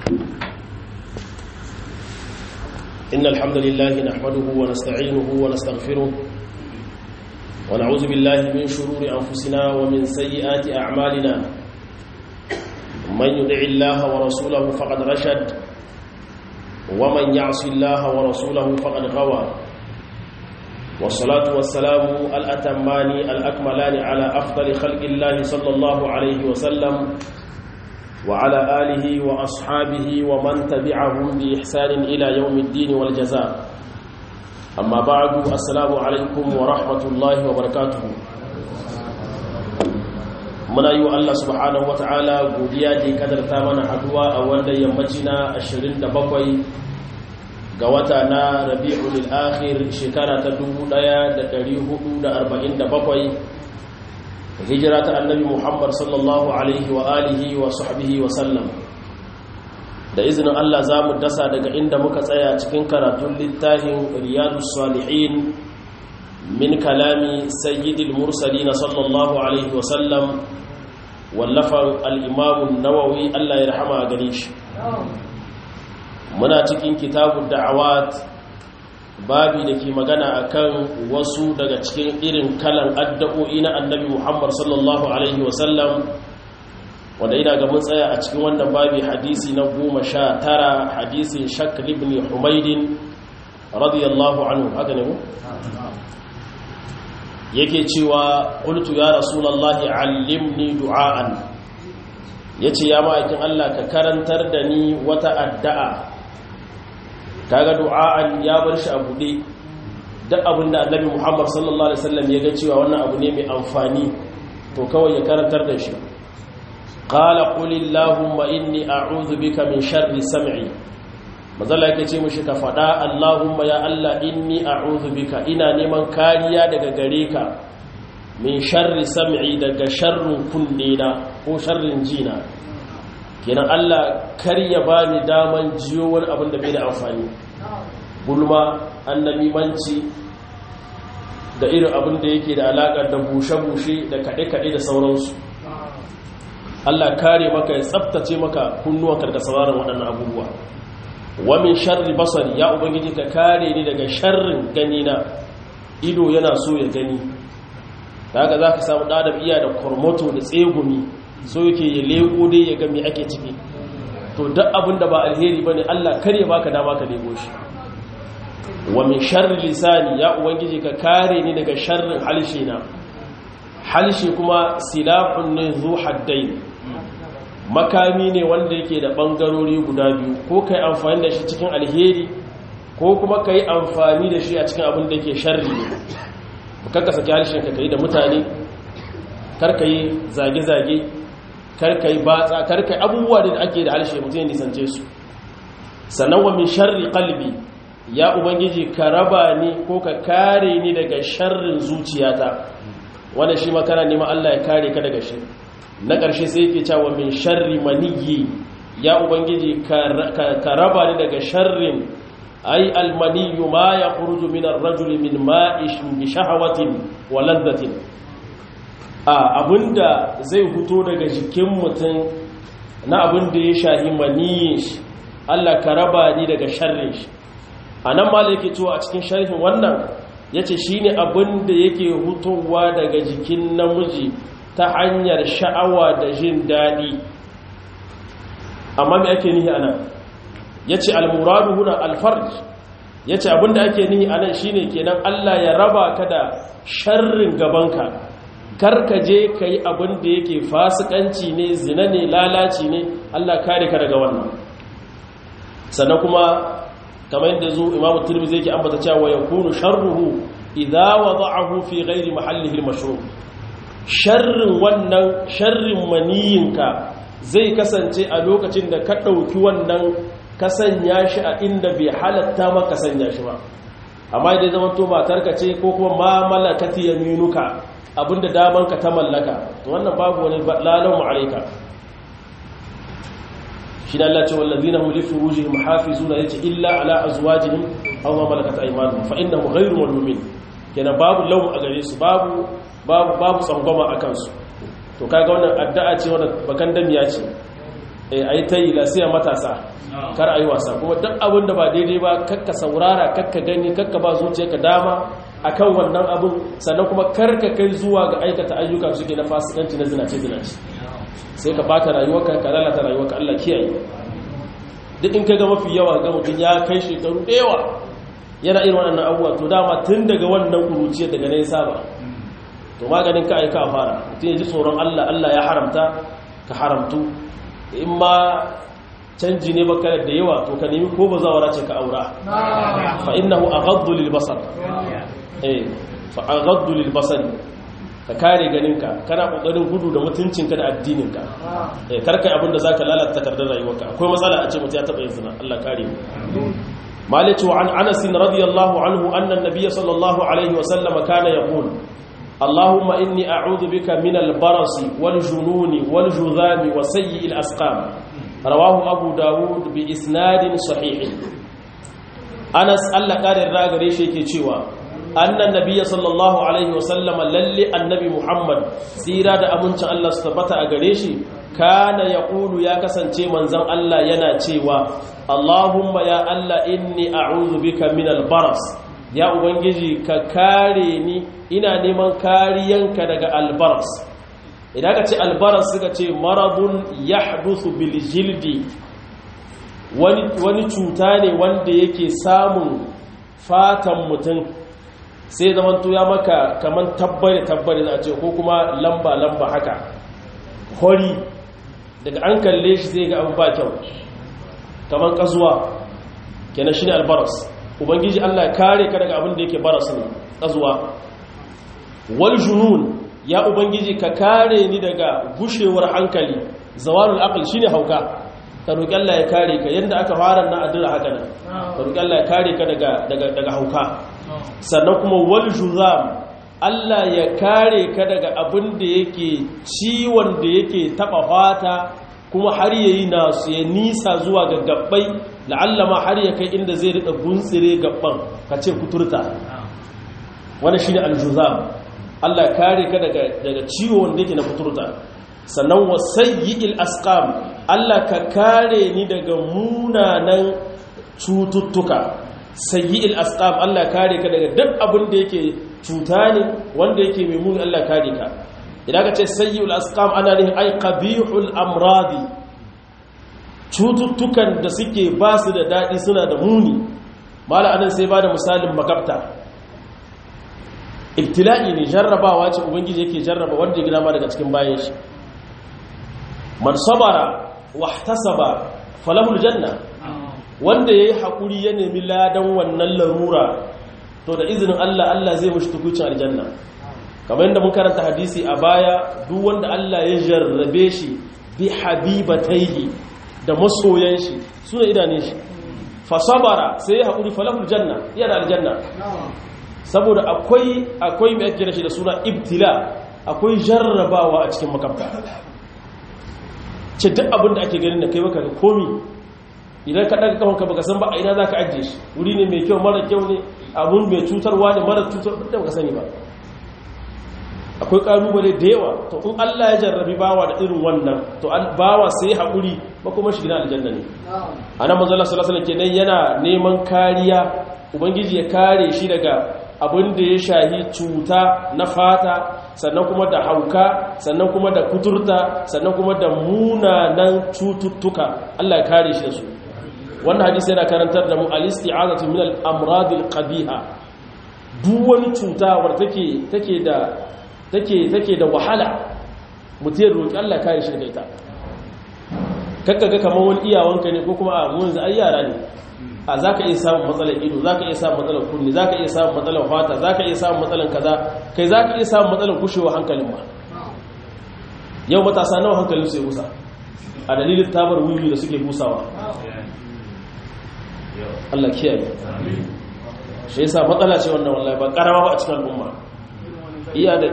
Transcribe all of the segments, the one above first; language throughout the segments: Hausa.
إن الحمد لله نحمده ونستعينه ونستغفره ونعوذ بالله من شرور أنفسنا ومن سيئات أعمالنا من يدع الله ورسوله فقد رشد ومن يعص الله ورسوله فقد غوى والصلاة والسلام الأتمان الأكملان على أفضل خلق الله صلى الله عليه وسلم وعلى آله وأصحابه ومن تبعهم بإحسان إلى يوم الدين والجزاء أما بعد السلام عليكم ورحمة الله وبركاته muna yi wa Allah subhanahu wa ta'ala godiya da kadarta mana haduwa a wanda yammaci na 27 ga wata na rabi'ul akhir shekara ta 1447 hijira ta annabi muhammad sallallahu alaihi wa alihi wa sahbihi wa sallam da izinin Allah za mu dasa daga inda muka tsaya cikin karatun littafin riyadus salihin min kalami sayyidil mursalina sallallahu alaihi wa sallam wallafan al'imamun nawawi Allah ya rahama a gare shi muna cikin kitabun da'awat babi da ke magana akan wasu daga cikin irin kalan addu'o'i na annabi muhammad sallallahu alaihi wasallam wanda ina ga mun tsaya a cikin wannan babi hadisi na goma sha tara hadisin shakr ibn humaidin radiyallahu anhu haka ne mu? yake cewa qultu ya rasulullahi allimni du'aan yace ya ma'aikin Allah ka karantar da ni wata addu'a kaga du'aan ya bar shi a bude duk abinda annabi Muhammad sallallahu alaihi wasallam ya ga cewa wannan abu ne mai amfani to kawai ya karantar da shi qala qul illahumma inni a'udhu bika min sharri sam'i mazalla yake ce mushi ka faɗa Allahumma ya Allah inni a'udhu bika ina neman kariya daga gare ka min sharri sam'i daga sharrin kunne na ko sharrin jina kenan Allah kar ya bani daman jiyo wani abin da bai da amfani gulma annamimanci da irin abin da yake da alaƙar da bushe-bushe da kaɗe-kaɗe da sauransu Allah kare maka ya tsaftace maka kunnuwanka daga sauraron waɗannan abubuwa wa min sharri basari ya ubangiji ka kare ni daga sharrin gani na ido yana so ya gani daga za ka samu ɗadam iya da kormoto da tsegumi so yake ya leko dai ya gami ake ciki to duk abin da ba alheri ba ne allah kare baka dama ka lego shi wa min sharri lisani ya ubangiji ka kare ni daga sharrin halshe na halshe kuma silafun ne zu haddai makami ne wanda yake da ɓangarori guda biyu ko ka yi amfani da shi cikin alheri ko kuma ka yi amfani da shi a cikin abin da ke sharri ne karka saki harshen ka yi da mutane karka yi zage-zage karka yi batsa karka yi abubuwa da ake da harshe mutum ya nisance su sannan wa min sharri kalbi ya ubangiji ka raba ni ko ka kare ni daga sharrin zuciyata wanda shi makana neman allah ya kare ka daga shi na ƙarshe sai yake cewa min sharri maniyi ya ubangiji ka raba ni daga sharrin ai almaniyu ma ya khuruju min ar-rajuli min ma'ish bi shahawatin wa ladhatin a abinda zai fito daga jikin mutum na abinda ya shahi maniyin shi Allah ka raba ni daga sharrin shi anan ma yake cewa a cikin sharhin wannan yace shine abinda yake hutowa daga jikin namiji ta hanyar sha'awa da jin daɗi amma mai ake nihi anan ya ce almuradu huna alfarj ya ce abinda ake nihi anan shine kenan Allah ya raba ka da sharrin gabanka karka je ka yi abin da yake fasikanci ne zina ne lalaci ne Allah kare ka daga wannan sannan kuma kamar yadda zo imamu turmizi yake ambata cewa ya kunu sharruhu idza wada'ahu fi ghairi mahallihi al-mashru' sharrin wannan sharrin maniyinka zai kasance a lokacin da ka ɗauki wannan ka sanya shi a inda bai halatta maka sanya shi ba amma idan zama to matarka ce ko kuma ma malakati yaminuka abinda damanka ta mallaka to wannan babu wani lalan ma'alaika shi da Allah ce wallazina hum li furujihim hafizuna yace illa ala azwajihim aw ma malakat aymanuhum fa innahum ghayru malumin kenan babu law a gare su babu babu babu tsangwama a kansu to kaga wannan addu'a ce wadda bakan damiya ce a yi ta yi lasiya matasa kar a yi wasa kuma duk abin da ba daidai ba kakka saurara kakka gani kakka ba zuciyarka dama akan wannan abin sannan kuma karka kai zuwa ga aikata ayyuka suke na fasikanci na zinace zinace sai ka bata rayuwarka ka lalata rayuwarka Allah kiyaye duk in kaga mafi yawa ga mutum ya kai shekaru da yawa yana irin wannan abubuwa to dama tun daga wannan kuruciya daga ne saba to maganin ka aika a fara mutum ya ji tsoron Allah Allah ya haramta ka haramtu in ma canji ne baka da yawa to ka nemi ko bazawara ce ka aura fa innahu aghaddu lil basar eh fa aghaddu lil basar ka kare ganinka kana kokarin gudu da mutuncinka da addininka eh karkai abin da zaka lalata takardar rayuwarka akwai matsala a ce mutum ya taba yin zina Allah kare mu مالك عن أنس رضي الله عنه أن النبي صلى الله عليه وسلم كان يقول اللهم إني أعوذ بك من البرص والجنون والجذام وسيء الأسقام رواه أبو داود بإسناد صحيح أنس ألا قال الراغري شيكي تشيوا أن النبي صلى الله عليه وسلم للي النبي محمد سيرا دا أمنش الله ستبتا أغريشي kana ya ƙulu ya kasance manzan Allah yana cewa Allahumma ya Allah inni a'udhu bika min albaras ya ubangiji ka kare ni ina neman kariyanka daga albaras idan ka ce albaras suka ce maradun yahdusu bil jildi wani wani cuta ne wanda yake samun fatan mutum sai zamanto ya maka kaman tabbare tabbare za a ce ko kuma lamba lamba haka hori daga an kalle shi zai ga abu ba kyau kamar kazuwa kenan shine albaras ubangiji Allah ya kare ka daga abin da yake baras ne kazuwa wal junun ya ubangiji ka kare ni daga gushewar hankali zawalul aql shine hauka ka roki Allah ya kare ka yanda aka fara na addu'a haka nan ka roki Allah ya kare ka daga daga daga hauka sannan kuma wal juzam Allah ya kare ka daga abin da yake ciwon da yake taba fata kuma har yayi nasu ya nisa zuwa ga gabbai la'allama har ya kai inda zai rika guntsire gabban ka ce kuturta wani shine aljuzam Allah ya kare ka daga daga ciwon da yake na kuturta sannan wasayyi'il asqam Allah ka kare ni daga munanan cututtuka sayyi'il asqam Allah kare ka daga duk abin da yake cuta ne wanda yake mai muni Allah kare ka idan ka ce sayyi'ul asqam ana nihin ay qabihul amradi cututtukan da suke ba su da dadi suna da muni mala anan sai ba da misalin makabta ibtila'i ne jarrabawa ce ubangiji yake jarraba wanda ya gina ma daga cikin bayan shi man sabara wahtasaba falahul janna wanda yayi hakuri ya nemi ladan wannan larura to da izinin Allah Allah zai mushi tukucin aljanna kamar yadda mun karanta hadisi a baya duk wanda Allah ya jarrabe shi bi habibataihi da masoyan shi suna idanun shi fa sabara sai ya hakuri falahul janna yana aljanna saboda akwai akwai mai ake shi da suna ibtila akwai jarrabawa a cikin makabta ce duk abin da ake ganin da kai baka ga komi idan ka daga kafanka baka san ba a ina zaka ajiye shi wuri ne mai kyau mara kyau ne abun mai cutarwa ne mara cutar da baka sani ba akwai kalubale da yawa to in Allah ya jarrabi bawa da irin wannan to bawa sai haƙuri ba kuma shi gina aljanna ne anan manzo Allah sallallahu alaihi wasallam kenan yana neman kariya ubangiji ya kare shi daga abin da ya shahi cuta na fata sannan kuma da hauka sannan kuma da kuturta sannan kuma da munanan cututtuka Allah ya kare shi da su wannan hadisi yana karantar da mu al-isti'azatu min al-amrad al-qabiha duk wani cuta wanda take take da take take da wahala mutum ya roki Allah ya kare shi daga ita kakkaga kamar wani iyawanka ne ko kuma a mu yanzu ai yara ne a za ka iya samun matsalar ido za ka iya samun matsalar kunni za ka iya samun matsalar fata za ka iya samun matsalar kaza kai za ka iya samun matsalar kushewa hankalin ma yau matasa nawa hankalin su ya busa a dalilin tabar wiwi da suke busawa Allah kiyaye shi yasa matsala ce wannan wallahi ba karama ba a cikin al'umma iya da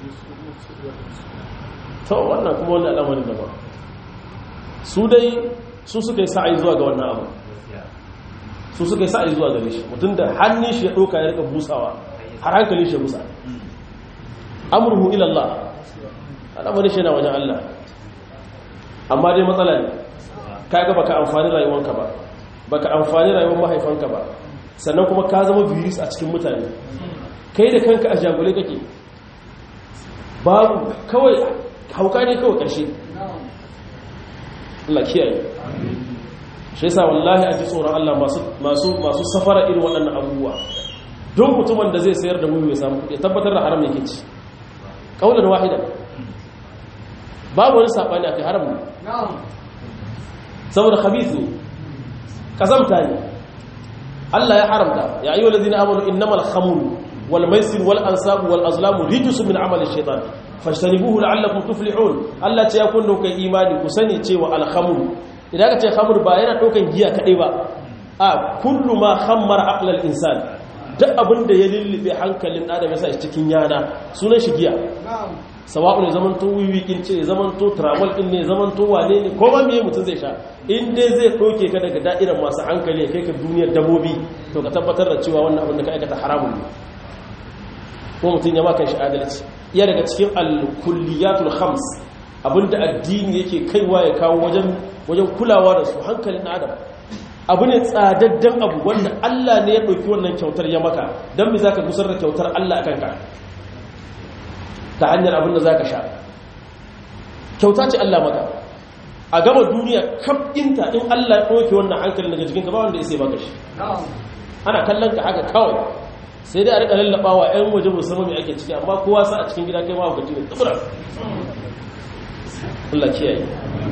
to wannan kuma wani al'amarin da ba su dai su suka yi sa'ayi zuwa ga wannan abu su suka yi sa'ayi zuwa gare shi mutum da hannun shi ya ɗauka ya rika busawa har hankalin shi ya busa amurhu ilallah al'amarin shi na wajen Allah amma dai matsala ne kaga baka amfani rayuwanka ba baka amfani rayuwar mahaifanka ba sannan kuma ka zama virus a cikin mutane kai da kanka a jagole kake babu kawai hauka ne kawai ƙarshe Allah kiyaye shi yasa wallahi a ji tsoron Allah masu safara irin waɗannan abubuwa don mutumin da zai sayar da wuyu ya samu kuɗi tabbatar da haram yake ci ƙaunar wahida babu wani saɓani a kai haram ne saboda khabith ne kazamta ne Allah ya haramta ya ayyuhal ladina amanu innamal khamru wal maisir wal ansabu wal azlamu rijsun min amali shaytan fajtanibuhu la'allakum tuflihun Allah ce ya kun da kai imani ku sani cewa al khamru idan ka ce khamr ba yana daukan giya kadai ba a kullu ma khammara aqlal insan duk abinda ya lullube hankalin adam ya sa shi cikin yana sunan shi giya sawa'u ne zaman to wiwikin ce zaman to travel din ne zaman to wane ne ko ma meye mutum zai sha in dai zai doke ka daga da'irar masu hankali kai ka duniyar dabobi to ka tabbatar da cewa wannan abin da ka aikata haramun ne ko mutum ya maka shi adalci iya daga cikin al-kulliyatul khams abinda addini yake kaiwa ya kawo wajen wajen kulawa da su hankalin adam abu ne tsadaddan abu wanda Allah ne ya ɗauki wannan kyautar ya maka don me zaka gusar da kyautar Allah akan ka ta hanyar abin da za ka sha kyauta ce Allah maka a gama duniya kafinta in Allah ya ɗauke wannan hankali daga jikinka ba wanda ya sai baka shi ana kallon ka haka kawai sai dai a rika lallaba wa 'yan waje musamman mai ake ciki amma kowa sa a cikin gida kai ma hukaci ne tsibira Allah kiyaye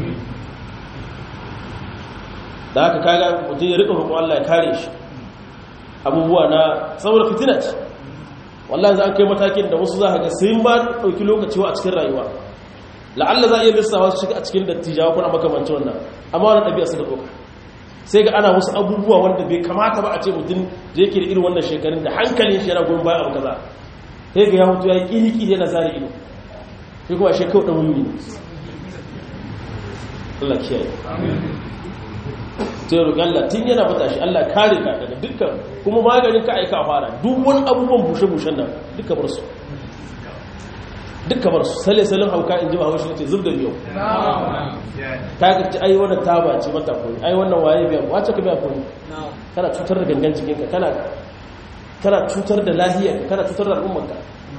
da haka kaga mutum ya rika roƙon Allah ya kare shi abubuwa na saboda fitina ce wallahi za a kai matakin da wasu za a ga sai ba ɗauki lokaci a cikin rayuwa la'alla za a iya lissawa su shiga a cikin dattijawa kuna makamanci wannan amma wani ɗabi'a suka ɗauka sai ga ana wasu abubuwa wanda bai kamata ba a ce mutum da yake da irin wannan shekarun da hankalin shi yana goyon bayan abu kaza sai ga ya mutu ya yi ƙiri yana zare ido sai kuma shekau ɗan wuni ne Allah kiyaye sai roƙi Allah tun yana fata shi Allah kare ka daga dukkan kuma maganin ka aika fara duk wani abubuwan bushe-bushen nan duka bar su duka bar su sale salin hauka in ji ba haushi ce zub da biyu ta ga ci ai wannan taba ce mata koyi ai wannan waye biya wace ka biya koyi kana cutar da gangan jikinka kana kana cutar da lahiyar kana cutar da al'ummarka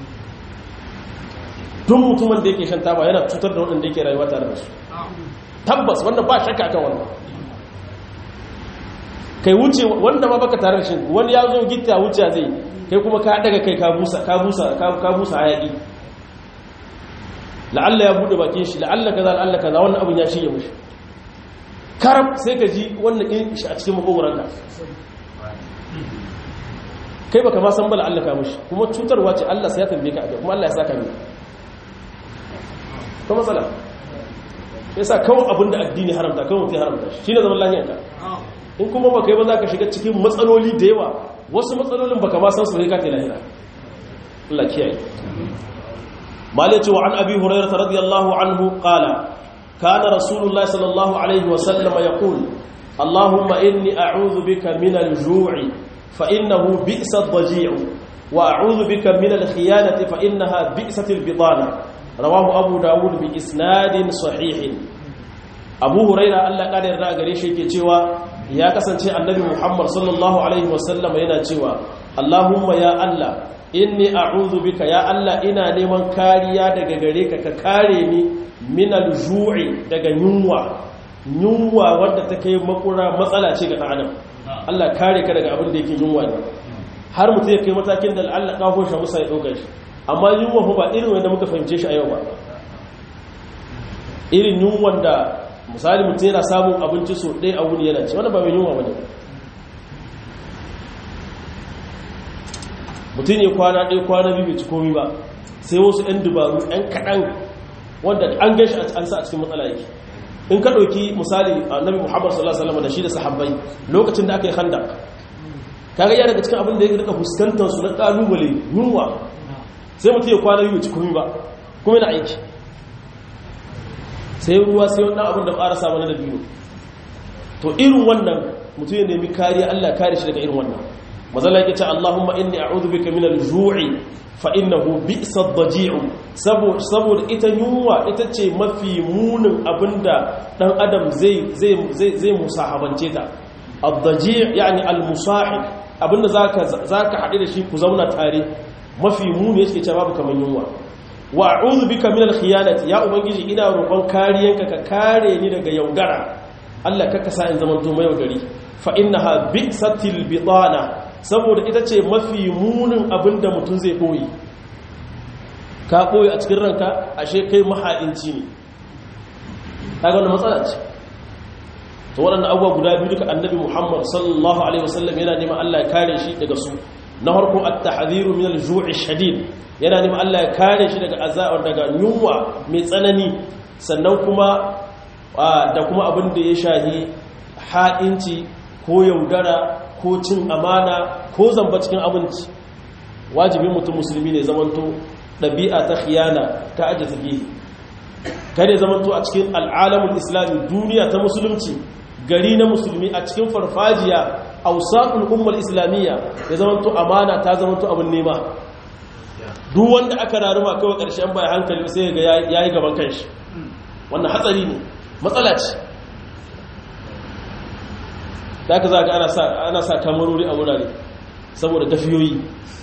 duk mutumin da yake shan taba yana cutar da waɗanda yake rayuwa tare da su tabbas wanda ba shakka kan wannan kai wuce wanda ma baka tare da shi wani ya zo gitta wuce zai kai kuma ka daga kai ka busa ka busa ka busa hayaki la'alla ya bude bakin shi la'alla kaza la'alla kaza wannan abin ya shige mushi karab sai ka ji wannan din shi a cikin makogoran ka kai baka ma san ba la'alla ka mushi kuma cutarwa ce Allah sai ya tambaye ka kuma Allah ya saka ni ko matsala yasa kawai abinda addini haramta kawai mutum haramta shi ne zaman lahiyarka in kuma ba kai ba za ka shiga cikin matsaloli da yawa wasu matsalolin baka ma san su ne kake lahira Allah kiyaye mali ce wa an abi hurairah radiyallahu anhu qala kana rasulullahi sallallahu alaihi wa sallam yaqul allahumma inni a'udhu bika min al-ju'i fa innahu bi'sa ad-daji'u wa a'udhu bika min al-khiyanati fa innaha bi'sat al-bitana rawahu abu dawud bi isnadin sahihin abu huraira Allah kada yarda gare shi yake cewa ya kasance annabi Muhammad sallallahu alaihi wasallam yana cewa Allahumma ya Allah inni a'udhu bika ya Allah ina neman kariya daga gare ka ka kare ni min al-ju'i daga yunwa yunwa wanda take makura matsala ce ga dan adam Allah kare ka daga abin da yake yunwa ne har mutum ya kai matakin da Allah kafo shi musa ya dauka shi amma yunwa ba irin wanda muka fahimce shi a yau ba irin yunwan da misali mutum yana samun abinci so ɗaya a wuni yana ci wanda ba mai yunwa ba ne mutum ne kwana ɗaya kwana biyu bai ci komi ba sai wasu 'yan dubaru 'yan kaɗan wanda an gashi an sa a cikin matsala yake in ka ɗauki misali annabi muhammad sallallahu alaihi wasallam da shi da sahabbai lokacin da aka yi handa kaga ya daga cikin abin da ya rika fuskantar su na ƙalubale yunwa sai mutum ya kwana biyu bai ci komi ba kuma yana aiki sai ruwa sai wannan abin da ƙara samu na dabino to irin wannan mutum ya nemi kariya Allah kare shi daga irin wannan mazalla yake ce Allahumma inni a'udhu bika min al-ju'i fa innahu bi'sa ad-daji'u saboda ita yunwa ita ce mafi munin abinda dan adam zai zai zai zai musahabance ta ad-daji' yani al-musahib abinda zaka zaka hade da shi ku zauna tare mafi muni yake ce babu kaman yunwa wa a'udhu bika min al-khiyanati ya ubangiji ina roƙon kariyanka ka kare ni daga yaudara Allah kaka sa in zaman to mai yaudari fa innaha bi'satil bitana saboda ita ce mafi munin abinda mutum zai boye ka boye a cikin ranka ashe kai maha'inci ne kaga wannan matsala ce to waɗannan abubuwa guda biyu duka annabi Muhammad sallallahu alaihi wasallam yana neman Allah ya kare shi daga su na farko at-tahdhiru min al-ju'i shadid yana neman Allah ya kare shi daga azaba daga yunwa mai tsanani sannan kuma da kuma abin da ya shahi ha'inci ko yaudara ko cin amana ko zamba cikin abinci wajibin mutum musulmi ne zamanto ɗabi'a ta khiyana ta aje tafi kare zamanto a cikin al'alamun islami duniya ta musulunci gari na musulmi a cikin farfajiya ausaqul ummar islamiyya ya zamanto amana ta zamanto abin nema duk wanda aka raruma kawai ƙarshen bai hankali sai ga yayi gaban kanshi wannan hatsari ne matsala ce da aka za ga ana sa kamarori a wurare saboda tafiyoyi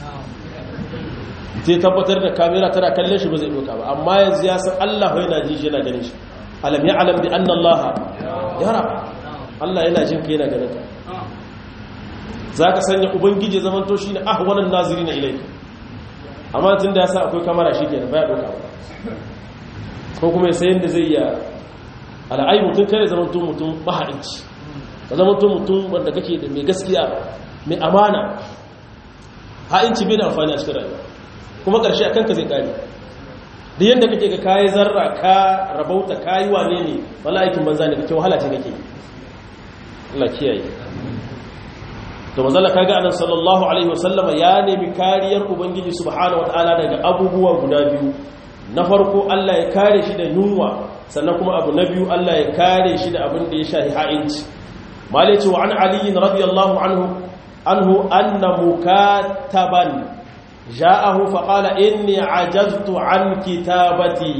zai tabbatar da kamera tana kallon shi ba zai doka ba amma yanzu ya san Allah yana ji shi yana ganin shi alam ya alam bi anna Allah yara Allah yana jin ka yana ganin ka zaka sanya ubangiji zaman to shine ahwanan nazirina ilayka amma tunda ya sa akwai kamera shikenan baya doka ba ko kuma sai yanda zai ya al'ai mutum kare zaman to mutum mahaici ka zama to mutum wanda kake da mai gaskiya mai amana ha'inci bai da amfani a cikin rayuwa kuma ƙarshe a kanka zai ƙari da yadda kake ga kayi zarra ka rabauta kayi wane ne wala aikin banza ne kake wahala ce kake Allah kiyaye to manzala kaga annabi sallallahu alaihi wasallama ya nemi kariyar ubangiji subhanahu wataala daga abubuwa guda biyu na farko Allah ya kare shi da yunwa sannan kuma abu na biyu Allah ya kare shi da abin da ya shahi ha'inci مالك وعن علي رضي الله عنه عنه أن مكاتبا جاءه فقال إني عجزت عن كتابتي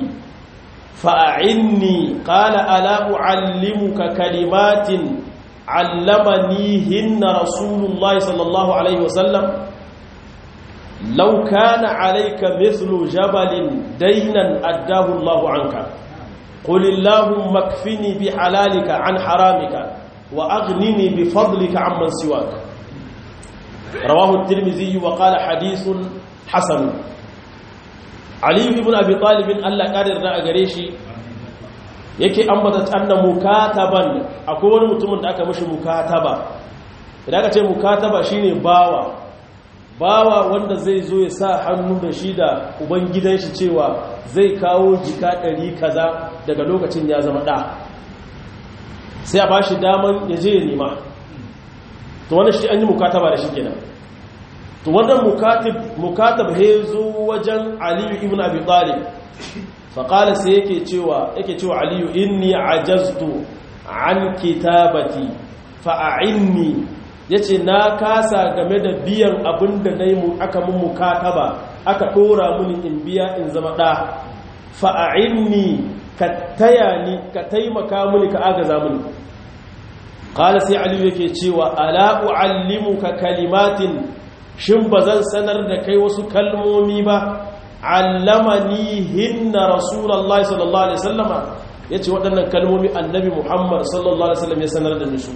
فأعني قال ألا أعلمك كلمات علمنيهن رسول الله صلى الله عليه وسلم لو كان عليك مثل جبل دينا أداه الله عنك قل اللهم اكفني بحلالك عن حرامك وأغنني بفضلك عمن سواك رواه الترمذي وقال حديث حسن علي بن أبي طالب ألا قادر رأى قريشي yake ambata anna mukataban akwai wani mutumin da aka mishi mukataba idan aka ce mukataba shine bawa bawa wanda zai zo ya sa hannu da shi da ubangidan shi cewa zai kawo jika ɗari kaza daga lokacin ya zama ɗa sai a ba shi daman ya je ya nema to wannan shi an yi mukataba da shi kenan to wannan mukatab he zo wajen aliyu ibn abi talib faƙala sai yake cewa yake cewa aliyu inni ajaztu an kitabati fa'a'inni yace na kasa game da biyan abin da nayi mu aka mun mukataba aka dora muni in biya in zama da fa'a'inni ka taya ni ka taimaka muni ka agaza muni qala sai aliyu yake cewa ala uallimuka kalimatin shin bazan sanar da kai wasu kalmomi ba allamani hinna rasulullahi sallallahu alaihi wasallama yace waɗannan kalmomi annabi muhammad sallallahu alaihi wasallam ya sanar da ni su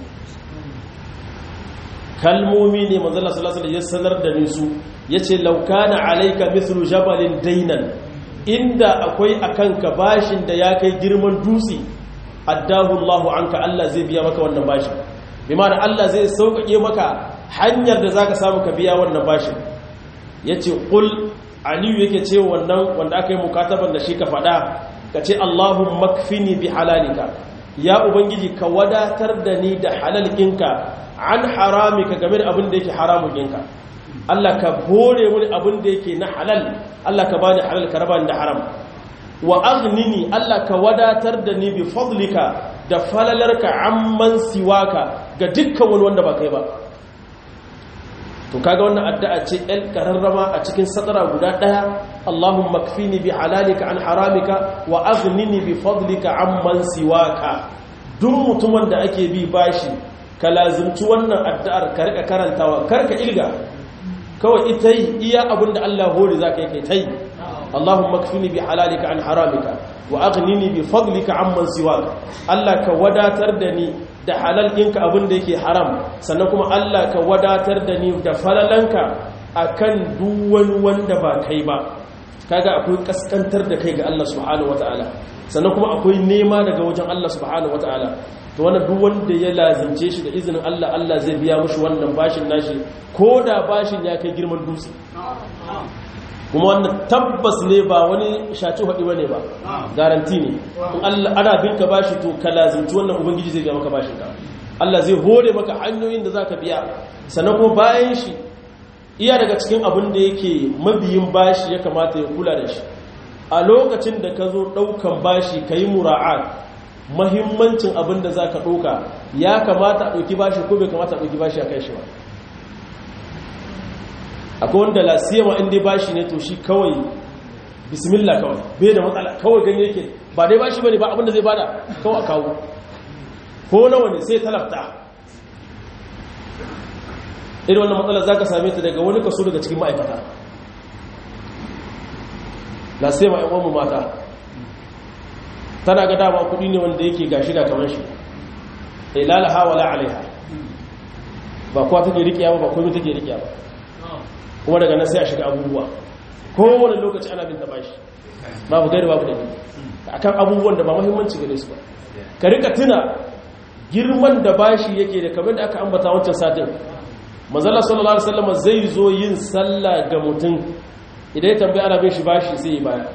kalmomi ne manzo Allah sallallahu alaihi wasallam ya sanar da ni su yace law kana alayka mithlu jabalin daynan inda akwai akanka bashin da ya kai girman dutse addahu Allahu anka Allah zai biya maka wannan bashin bi ma'ana Allah zai sauƙaƙe maka hanyar da zaka samu ka biya wannan bashin yace qul aliyu yake ce wannan wanda aka yi mukataban da shi ka faɗa ka ce Allahumma kfini bi halalika ya ubangiji ka wadatar da ni da halalkinka an haramika game da abin da yake haramukinka Allah ka bore mini abin da yake na halal Allah ka bani halal ka raba ni da haram wa aghnini Allah ka wadatar da ni bi fadlika da falalarka amman siwaka ga dukkan wani wanda ba kai ba to kaga wannan addu'a ce el kararrama a cikin sadara guda daya Allahumma kfini bi halalika an haramika wa aghnini bi fadlika amman siwaka duk mutumin da ake bi bashi ka lazimci wannan addu'ar ka rika karantawa karka ilga kawai ita yi iya abinda Allah hori zaka yi kai tai Allahumma kfini bi halalika an haramika wa aghnini bi fadlika amman siwaka Allah ka wadatar da ni da halal ɗinka abin da yake haram sannan kuma Allah ka wadatar da ni da falalanka akan duk wani wanda ba kai ba kaga akwai kaskantar da kai ga Allah subhanahu wataala sannan kuma akwai nema daga wajen Allah subhanahu wataala to wannan duk wanda ya lazimce shi da izinin Allah Allah zai biya mushi wannan bashin nashi ko da bashin ya kai girman dutse kuma wannan tabbas ne ba wani shaci haɗi ba ne ba garanti ne in Allah ana binka bashi to ka lazimci wannan ubangiji zai biya maka bashin ka Allah zai hore maka hanyoyin da za ka biya sannan kuma bayan shi iya daga cikin abin da yake mabiyin bashi ya kamata ya kula da shi a lokacin da ka zo ɗaukan bashi ka yi mura'at mahimmancin abin da za ka ɗauka ya kamata a ɗauki bashi ko bai kamata a ɗauki bashi a kai shi ba akwai wanda lasiyama inda bashi ne to shi kawai bismillah kawai bai da matsala kawai ganye yake ba dai bashi bane ba abin da zai bada kawai a kawo ko nawa ne sai talafta irin wannan matsalar za ka same ta daga wani kaso daga cikin ma'aikata lasiyama yan uwanmu mata tana ga dama kudi ne wanda yake gashi ga kamar shi ilalaha wala alaiha ba kuwa take riƙiya ba ba komai take riƙiya ba kuma daga nan sai a shiga abubuwa kowane lokaci ana bin bashi babu gari babu da akan abubuwan da ba muhimmanci gare su ba ka rika tuna girman da bashi yake da kamar da aka ambata wancan satin manzala sallallahu alaihi wasallam zai zo yin sallah ga mutum idan ya tambaya ana bin shi bashi sai ya baya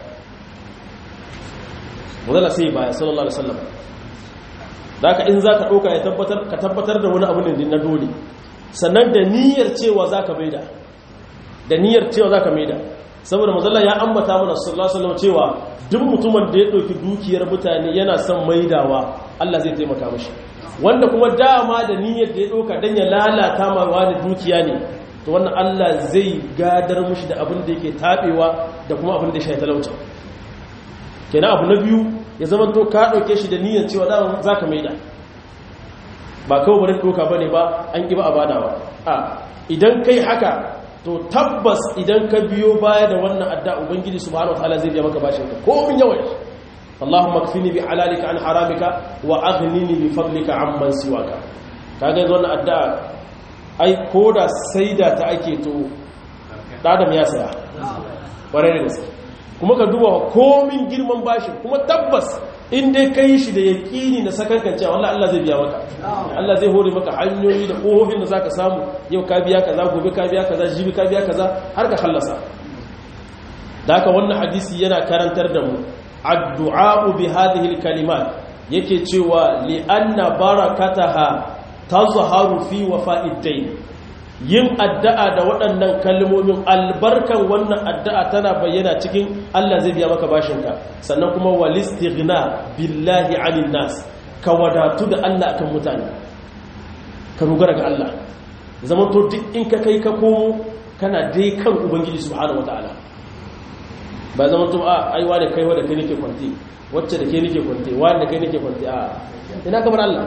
manzala sai ya baya sallallahu alaihi wasallam da ka in za ka ɗauka ya tabbatar ka tabbatar da wani abu ne na dole sannan da niyyar cewa za ka maida da niyyar cewa za ka maida saboda mazalla ya ambata mana sallallahu alaihi wasallam cewa duk mutumin da ya ɗauki dukiyar mutane yana son maidawa Allah zai taimaka mashi wanda kuma dama da niyyar da ya ɗauka don ya lalata ma wani dukiya ne to wannan Allah zai gadar mashi da abin da yake taɓewa da kuma abin da ya shaita talauta kenan abu na biyu ya zama to ka ɗauke shi da niyyar cewa za ka maida ba kawai bari ɗauka ba ne ba an ƙi ba a badawa a idan kai haka to tabbas idan ka biyo baya da wannan adda ubangiji subhanahu wataala zai biya maka bashin ka ko min yawan Allahumma kfini bi halalika an haramika wa aghnini bi fadlika amman siwaka kaga yanzu wannan adda ai koda saida ta ake to dadam ya saya bare da gaske kuma ka duba komin girman bashin kuma tabbas in dai kai shi da yaƙini na sakankan cewa wallahi Allah zai biya maka Allah zai hore maka hanyoyi da ƙofofin da zaka samu yau ka biya kaza gobe ka biya kaza jibi ka biya kaza har ka khallasa da haka wannan hadisi yana karantar da mu addu'a bi hadhihi alkalimat yake cewa li anna barakataha tazharu fi wafa'id dayn yin addu'a da waɗannan kalmomin albarkan wannan addu'a tana bayyana cikin Allah zai biya maka bashinka sannan kuma walistighna billahi anin nas ka wadatu da Allah akan mutane ka dogara ga Allah zaman to duk in ka kai ka komo kana dai kan ubangiji subhanahu wataala ba zaman to a aiwa da kaiwa da kai nake kwanti wacce da kai nake kwanti wani da kai nake kwanti a ina kamar Allah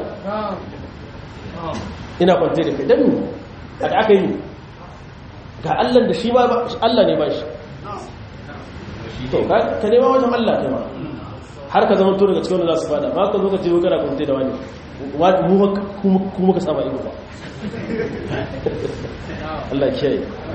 ina kwanti da kai dan da aka yi ga Allah da shi ma Allah ne ba shi to ka nema wajen Allah ne ma har ka zama to daga cikin wanda za su fada ba ka zo ka ce kana kunte da wani kuma ka saba ido ba Allah kiyaye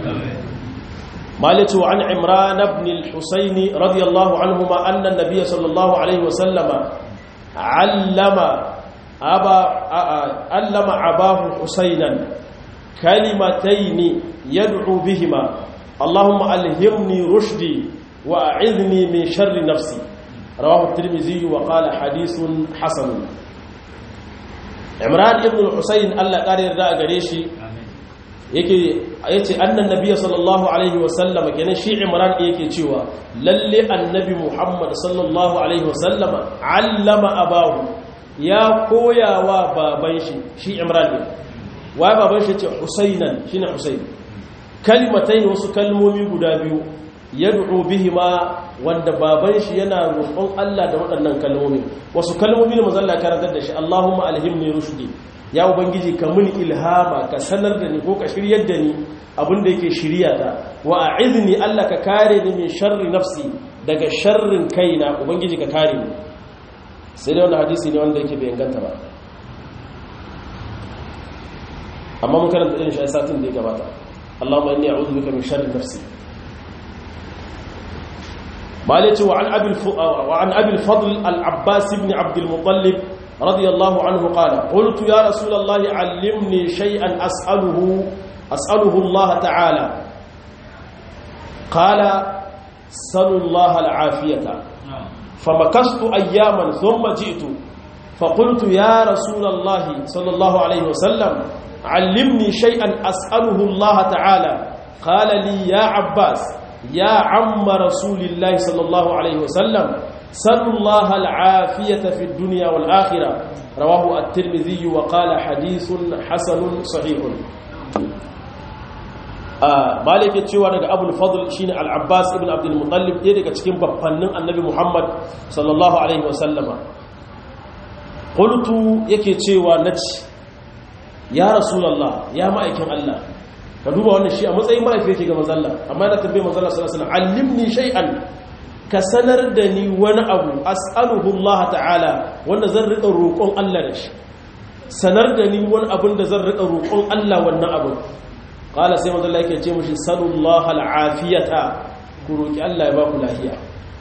مالك عن عمران بن الحسين رضي الله عنهما أن النبي صلى الله عليه وسلم علم أبا علم أباه حسينا كلمتين يدعو بهما اللهم ألهمني رشدي وأعذني من شر نفسي رواه الترمذي وقال حديث حسن عمران ابن الحسين الله قال يرضى غريشي yake yace annan nabiy sallallahu alaihi wasallam kenan shi imran yake cewa lalle annabi muhammad sallallahu alaihi wasallam allama abahu ya koyawa baban shi shi imran ne wa baban shi ce husainan shine husain kalimatai wasu kalmomi guda biyu yad'u bihima wanda baban shi yana roƙon Allah da waɗannan kalmomi wasu kalmomi ne manzo Allah karantar da shi Allahumma alhimni rushdi ya ubangiji ka muni ilhama ka sanar da ni ko ka shiryar da ni abinda yake shirya ta wa a'izni Allah ka kare ni min sharri nafsi daga sharrin kaina ubangiji ka kare ni sai dai wannan hadisi ne wanda yake bai inganta ba amma mun karanta irin shi a satin da ya gabata Allahumma inni a'udhu bika min sharri nafsi مالك وعن أبي وعن أبي الفضل العباس بن عبد المطلب رضي الله عنه قال قلت يا رسول الله علمني شيئا أسأله أسأله الله تعالى قال سل الله العافية فمكثت أياما ثم جئت فقلت يا رسول الله صلى الله عليه وسلم علمني شيئا أسأله الله تعالى قال لي يا عباس يا عم رسول الله صلى الله عليه وسلم سل الله العافية في الدنيا والآخرة رواه الترمذي وقال حديث حسن صحيح malik ya cewa daga abul fadl shine al-abbas ibn abdul muttalib ɗaya daga cikin babbannin annabi muhammad sallallahu alaihi wasallama qultu yake cewa naci ya rasulullah ya ma'aikin allah ka duba wannan shi a matsayin mahaifi yake ga manzalla amma yana tambaye manzalla sallallahu alaihi wasallam allimni shay'an ka sanar da ni wani abu as'aluhu allah ta'ala wanda zan rika roƙon allah da shi sanar da ni wani abin da zan rika roƙon allah wannan abin qala sai manzo Allah yake ce mushi sallallahu al'afiyata ku roki Allah ya ba ku lafiya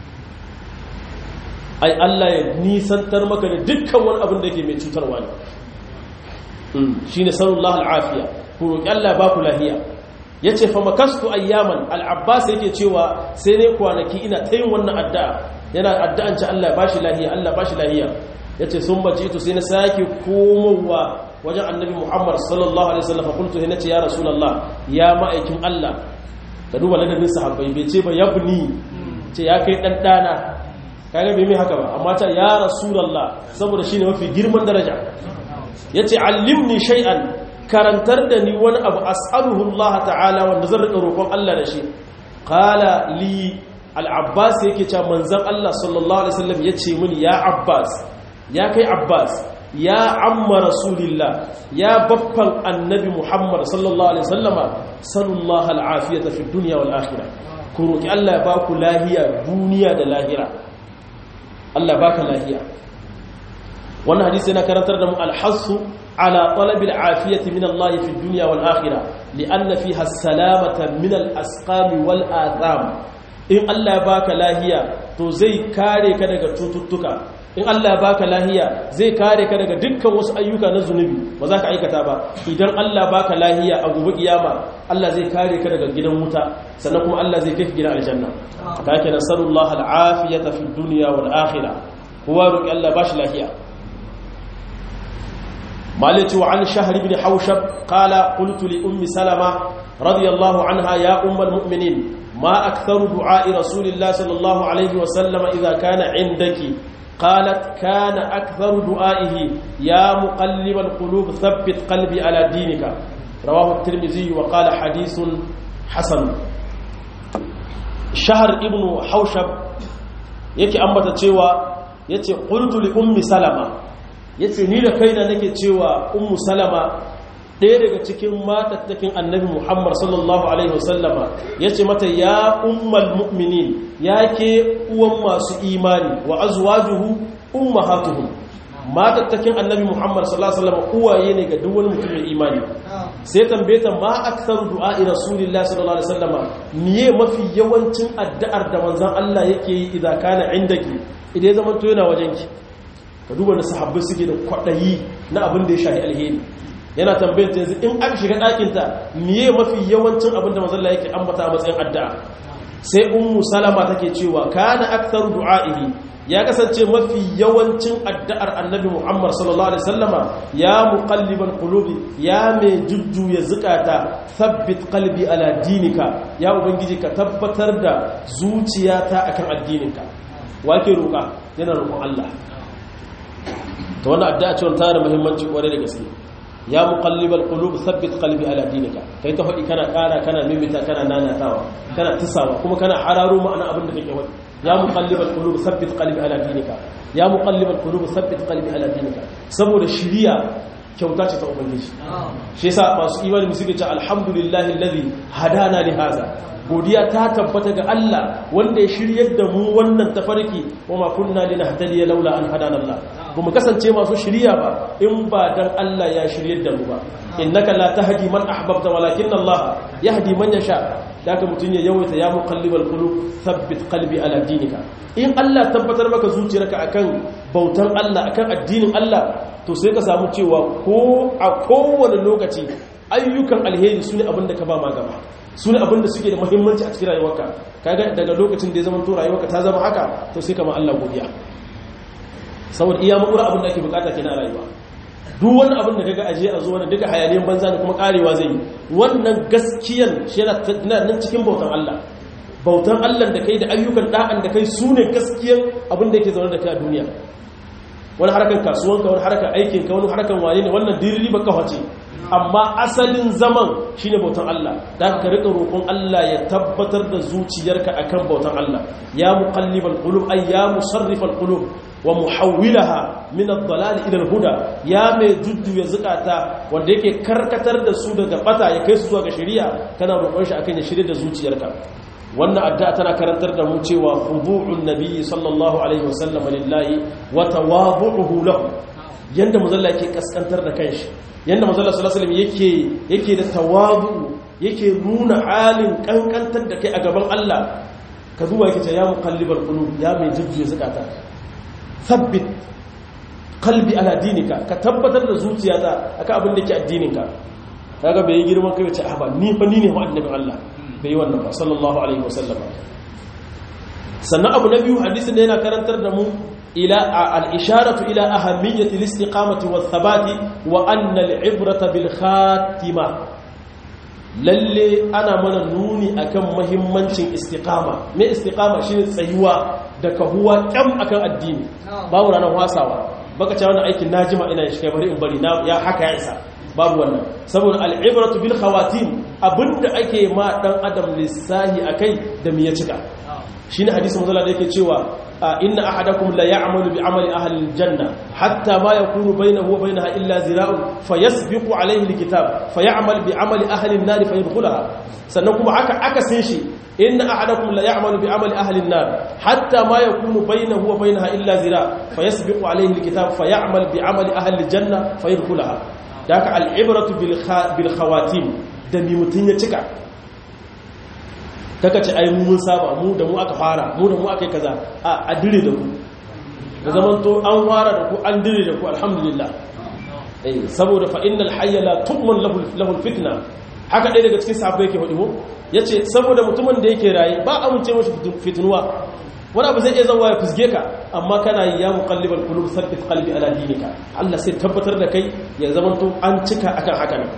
ai Allah ya nisantar maka da dukkan wani abin da yake mai cutarwa ne shine sallallahu al'afiya ku roki Allah ya ba ku lafiya yace fa makastu ayyaman al-abbas yake cewa sai ne kwanaki ina ta yin wannan addu'a yana addu'an ci Allah ya bashi lafiya Allah ya bashi lafiya yace sun bace to sai na sake komowa wajen annabi Muhammad sallallahu alaihi wasallam kuntu he nace ya rasulullah ya ma'aikin Allah ka duba ladabin sahabbai bai ce ba yabni ce ya kai dan dana kaga bai mai haka ba amma ta ya rasulullah saboda shine mafi girman daraja yace allimni shay'an karantar da ni wani abu as'aluhu Allah ta'ala wanda zan rika roƙon Allah da shi qala li al-abbas yake cewa manzon Allah sallallahu alaihi wasallam yace mini ya abbas ya kai abbas ya amma rasulillah ya baffan annabi muhammad sallallahu alaihi wasallama sallallahu al'afiyata fi dunya wal akhirah ku roki Allah ya ba ku lahiya duniya da lahira Allah baka lahiya wannan hadisi yana karantar da mu al-hasu ala talabil afiyati min Allah fi dunya wal akhirah li'anna fiha salamata min al-asqam wal atham in Allah ya baka lahiya to zai kare ka daga cututtuka in Allah ya baka lahiya zai kare ka daga dukkan wasu ayyuka na zunubi ba za ka aikata ba idan Allah baka lahiya a gobe kiyama Allah zai kare ka daga gidan wuta sannan kuma Allah zai kai ka gidan aljanna kake nasarullah al'afiyata fi dunya wal akhirah huwa ruki Allah bashi lahiya malati wa an shahr ibn hawshab qala qultu li ummi salama radiyallahu anha ya ummul mu'minin ma aktharu du'a rasulillah sallallahu alaihi wa sallam idha kana indaki قالت كان أكثر دعائه يا مقلب القلوب ثبت قلبي على دينك رواه الترمذي وقال حديث حسن شهر ابن حوشب yake ambata cewa yace qultu li ummi salama yace ni da kaina nake cewa ummu salama ɗaya daga cikin matattakin annabi muhammad sallallahu alaihi wasallama yace mata ya ummal mu'minin ya ke uwan masu imani wa azwajuhu ummahatuhum matattakin annabi muhammad sallallahu alaihi wasallam uwaye ne ga duk wani mutum mai imani sai tambaye ta ma aktsaru du'a'i rasulillahi sallallahu alaihi wasallama miye mafi yawancin addu'ar da manzon Allah yake yi idan kana indaki idan ya zama to yana wajenki ka duba da sahabbai suke da kwadayi na abin da ya shahi alheri yana tambayar ta yanzu in aka shiga ɗakinta miye mafi yawancin abin da manzon Allah yake ambata a matsayin addu'a sai ummu salama take cewa kana aktsaru du'a'ihi ya kasance mafi yawancin addu'ar annabi Muhammad sallallahu alaihi wasallama ya muqallibal qulubi ya mai jujjuya zukata thabbit qalbi ala dinika ya ubangiji ka tabbatar da zuciyata akan addininka wake roƙa yana roƙon Allah to wannan addu'a ce wannan tana da muhimmanci kwarai da gaske ya muqallibal qulub thabbit qalbi ala dinika kai ta faɗi kana ƙara kana mimita kana nanatawa kana tisawa kuma kana hararo ma'ana abin da kake faɗi ya muqallibal qulub thabbit qalbi ala dinika ya muqallibal qulub thabbit qalbi ala dinika saboda shiriya kyauta ce ta ubangiji shi yasa masu imani musu ce alhamdulillahi alladhi hadana li hadha godiya ta tabbata ga Allah wanda ya shiryar da mu wannan tafarki wa ma kunna linahtadiya laula an hadana Allah kuma kasance masu shiriya ba in ba dan Allah ya shiryar da mu ba innaka la tahdi man ahbabta walakin Allah yahdi man yasha daga mutun ya yawaita ya muqallibal qulub thabbit qalbi ala dinika in Allah tabbatar maka zuciyarka akan bautan Allah akan addinin Allah to sai ka samu cewa ko a kowane lokaci ayyukan alheri su ne abinda ka ba ma gaba su ne abinda suke da muhimmanci a cikin rayuwarka kaga daga lokacin da ya zama to rayuwarka ta zama haka to sai kama Allah godiya saboda iya makura abin da ake bukata kenan a rayuwa duk wani abin da kaga aje a zo wani duka hayaniyan banza da kuma karewa zai yi wannan gaskiyan shi yana nan cikin bautan Allah bautan Allah da kai da ayyukan da'an da kai su ne gaskiyan abin da yake zaune da kai a duniya wani harkar kasuwanka wani harkar aikinka wani harkar wane ne wannan dirili ba kawace amma asalin zaman shine bautan Allah da ka rika roƙon Allah ya tabbatar da zuciyarka akan bautan Allah ya muqallibal qulub ay ya musarrifal qulub wa muhawwilaha min ad-dalal ila al-huda ya mai juddu ya zukata wanda yake karkatar da su daga bata ya kai su zuwa ga shari'a kana roƙon shi akan ya shirye da zuciyarka wannan addu'a tana karantar da mu cewa khudu'un nabiyyi sallallahu alaihi wasallam lillahi wa tawadhu'uhu lahu yanda mazalla yake kaskantar da kanshi yanda mazalla sallallahu alaihi yake yake da tawadu yake nuna halin kankantar da kai a gaban Allah ka zuwa yake ce ya muqallibal qulub ya mai jujjuya zakata thabbit qalbi ala dinika ka tabbatar da zuciyata akan abin da ke addininka kaga bai yi girman kai ce a ba ni fa ni ne wa annabin Allah bai yi wannan ba sallallahu alaihi wasallam sannan abu na biyu hadisin da yana karantar da mu ila al-isharatu ila ahammiyati al-istiqamati wath-thabati wa anna al-ibrata bil khatima lalle ana mana nuni akan muhimmancin istiqama me istiqama shine tsayuwa da kahuwa kyam akan addini babu ranar wasawa baka ce wannan aikin najima ina shi kai bari in bari na ya haka ya isa babu wannan saboda al'ibratu bil khawatim abinda ake ma dan adam lissahi akai da me ya cika shine hadisi manzo da yake cewa inna ahadakum la ya'malu bi amali ahli aljanna hatta ma yakunu bainahu wa bainaha illa zira'un fayasbiqu alayhi alkitab fayamal bi amali ahli an-nar fayadkhulaha sannan kuma aka aka san shi inna ahadakum la ya'malu bi amali ahli an-nar hatta ma yakunu bainahu wa bainaha illa zira' fayasbiqu alayhi alkitab fayamal bi amali ahli aljanna fayadkhulaha da aka al'ibratu bil khawatim da mi mutum ya cika kaka ce ai mun saba mu da mu aka fara mu da mu aka yi kaza a dire da ku da zaman to an fara da ku an dire da ku alhamdulillah saboda fa innal hayya la tu'man lahu fitna haka ɗaya daga cikin sahabbai yake faɗi mu yace saboda mutumin da yake raye ba amince mashi fitnuwa wani abu zai iya zama ya fusge ka amma kana yi ya muqallibal qulub thabbit qalbi ala dinika Allah sai tabbatar da kai ya zama to an cika akan haka ne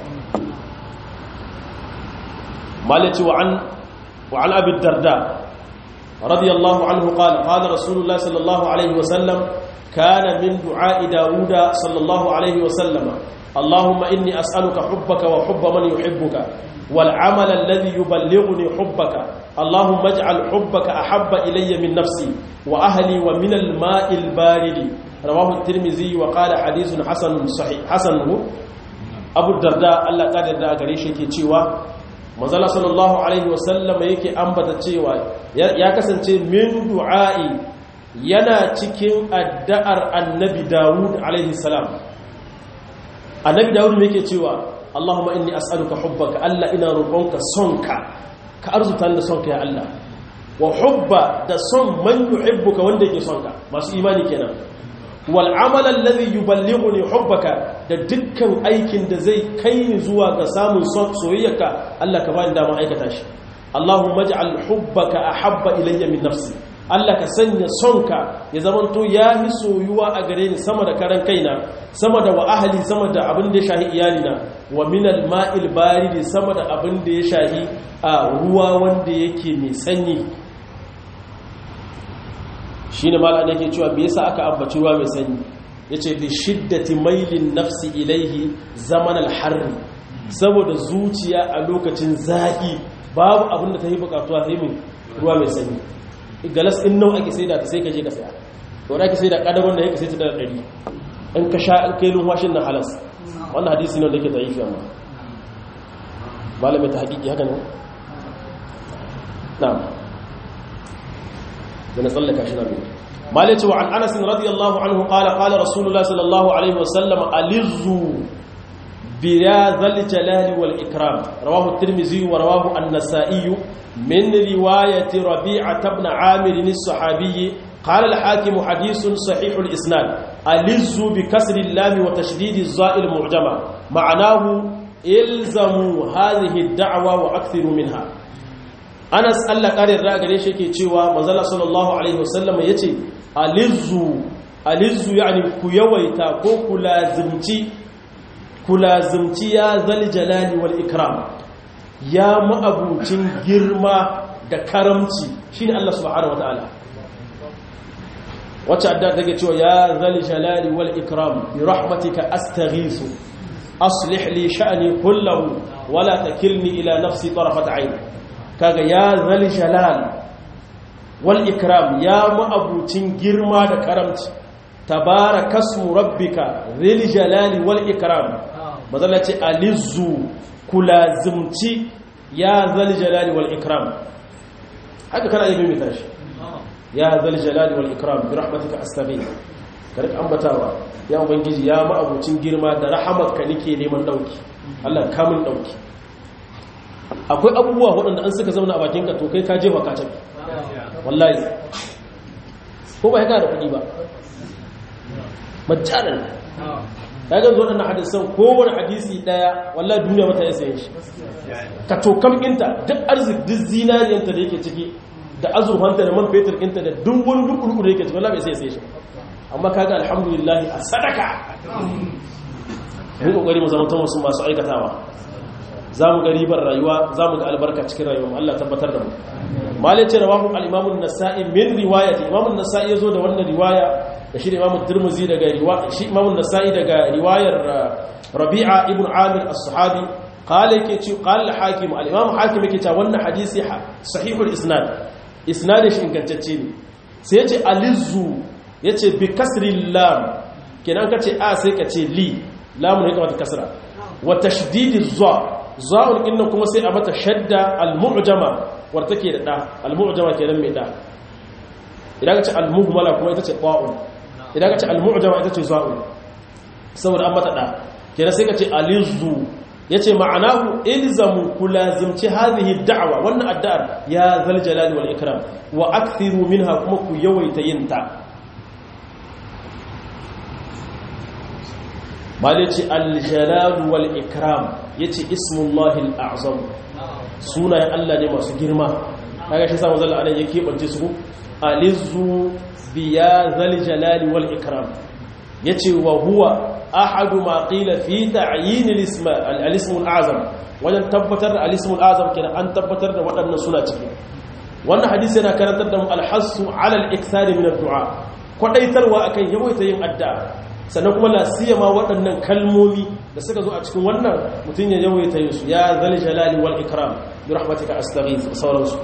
malaci wa an wa an abi darda radiyallahu anhu qala qala rasulullah sallallahu alaihi wa sallam kana min du'a dauda sallallahu alaihi wa sallama اللهم إني أسألك حبك وحب من يحبك والعمل الذي يبلغني حبك اللهم اجعل حبك أحب إلي من نفسي وأهلي ومن الماء البارد رواه الترمذي وقال حديث حسن صحيح حسن أبو الدرداء الله قال الدرداء قريش يكي تشيوا manzala sallallahu alaihi wasallam yake ambata cewa ya kasance min du'a'i yana cikin addu'ar annabi Dawud alaihi salam annabi dawud me yake cewa Allahumma inni as'aluka hubbaka Allah ina roƙonka sonka ka arzuta da sonka ya Allah wa hubba da son man yuhibbuka wanda yake sonka masu imani kenan wal amala alladhi yuballighuni hubbaka da dukkan aikin da zai kai ni zuwa ga samun soyayyarka Allah ka bani dama aikata shi Allahumma ij'al hubbaka ahabba ilayya min nafsi Allah ka sanya sonka ya zamanto ya fi soyuwa a gare ni sama da karan kaina sama da wa ahali sama da abin da ya shahi iyalina wa minal ma'il baridi sama da abin da ya shahi a ruwa wanda yake mai sanyi shine malaka yake cewa me yasa aka ambaci ruwa mai sanyi yace bi shiddati mailin nafsi ilaihi zaman al-harr saboda zuciya a lokacin zaki babu abin da ta yi bukatuwa sai min ruwa mai sanyi galas in nawa ake sai da ta sai ka je ka saya to da ake sai da kadagon da yake sai ta da ɗari in ka sha kai lumwashin na halas wannan hadisi ne da yake zaifi amma malamin ta hakiki haka ne na'am da na tsallaka shi na biyu malai cewa an anas radiyallahu anhu qala qala rasulullah sallallahu alaihi wasallam alizzu بيا ذا الجلال والإكرام رواه الترمذي ورواه النسائي من رواية ربيعة بن عامر الصحابي قال الحاكم حديث صحيح الإسناد ألز بكسر اللام وتشديد الزاء المعجمة معناه إلزموا هذه الدعوة وأكثروا منها أنس الله قال الرأى قريش يكي تشيوى مزالة صلى الله عليه وسلم يتي ألز ألز يعني كيويتا كوكو لازمتي kulazumci ya zal jalali wal ikram ya ma'abucin girma da karamci shine Allah subhanahu wataala wacce adda take cewa ya zal jalali wal ikram bi rahmatika astaghisu aslih li sha'ni kullahu wala takilni ila nafsi tarafat ayn kaga ya zal jalal wal ikram ya ma'abucin girma da karamci tabarakasmu rabbika zil jalali wal ikram mazalla ce alizzu kulazimci ya zal jalali wal ikram haka kana yi mimita shi ya zal jalali wal ikram bi rahmatika astaghith karik ambatawa ya ubangiji ya ma'abucin girma da rahamarka nake neman dauki Allah ka mun dauki akwai abubuwa waɗanda an suka zauna a bakinka to kai ka jefa ka tafi wallahi ko ba ya da kuɗi ba majjanan ya ga zuwa ɗannan hadisan kowane hadisi ɗaya wallah duniya mata ya sayan shi ka tokam inta duk arzik duk zinariyanta da yake ciki da azurfanta da man fetur inta da duk wani duk da yake ciki wallah bai sai sai shi amma kaga alhamdulillah a sadaka mun kokari mu zama wasu masu aikatawa za mu ga ribar rayuwa za mu ga albarka cikin rayuwa Allah tabbatar da mu malai ce rawahu al-imam an-nasa'i min riwayati imam an-nasa'i yazo da wannan riwaya da shi imam at-tirmidhi daga riwaya shi imam an-nasa'i daga riwayar rabi'a ibn amir as-sahabi qala yake ce qala al-hakim al-imam hakim yake cewa wannan hadisi sahihul isnad isnadin shi ingantacce ne sai yace alizzu yace bi kasri lam kenan kace a sai kace li lamun ne kamata kasra wa tashdidi za za'ul inna kuma sai a mata shadda al-mu'jama war take da da al-mu'jama kenan mai da idan ka ce al-muhmala kuma ita ce qa'un idan ka ce al-mu'jama ita ce za'ul saboda an mata da kenan sai ka ce alizzu yace ma'anahu ilzamu kulazimci hadhihi da'wa wannan addu'ar ya zal jalali wal ikram wa akthiru minha kuma ku yawaita yinta malici al-jalal wal ikram yace ismullahi al-a'zam sunayen Allah ne masu girma kaga shi sa manzo Allah yake bance su alizzu biya zal jalal wal ikram yace wa huwa ahadu ma qila fi ta'yin al-ism al-ism al-a'zam wajen tabbatar da al-ism al-a'zam kenan an tabbatar da waɗannan suna ciki wannan hadisi yana karantar da mu al-hassu ala al-ikthar min ad-du'a kwadaitarwa akan yawaita yin addu'a sannan kuma lasiyama waɗannan kalmomi da suka zo a cikin wannan mutum ya yawaita yin su ya zal jalali wal ikram bi rahmatika astaghith sauransu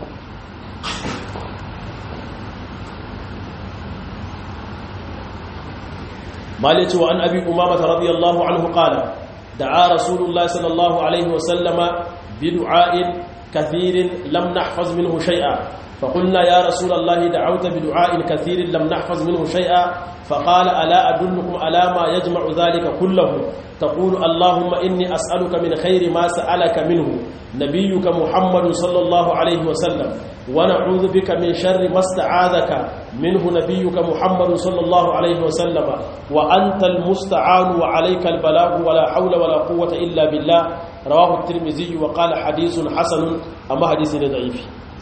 malici wa an abi umama radiyallahu anhu qala da'a rasulullahi sallallahu alaihi wa sallama bi du'a'in kathirin lam nahfaz minhu shay'a فقلنا يا رسول الله دعوت بدعاء كثير لم نحفظ منه شيئا فقال ألا أدلكم على ما يجمع ذلك كله تقول اللهم إني أسألك من خير ما سألك منه نبيك محمد صلى الله عليه وسلم ونعوذ بك من شر ما استعاذك منه نبيك محمد صلى الله عليه وسلم وأنت المستعان وعليك البلاغ ولا حول ولا قوة إلا بالله رواه الترمذي وقال حديث حسن أما حديث ضعيف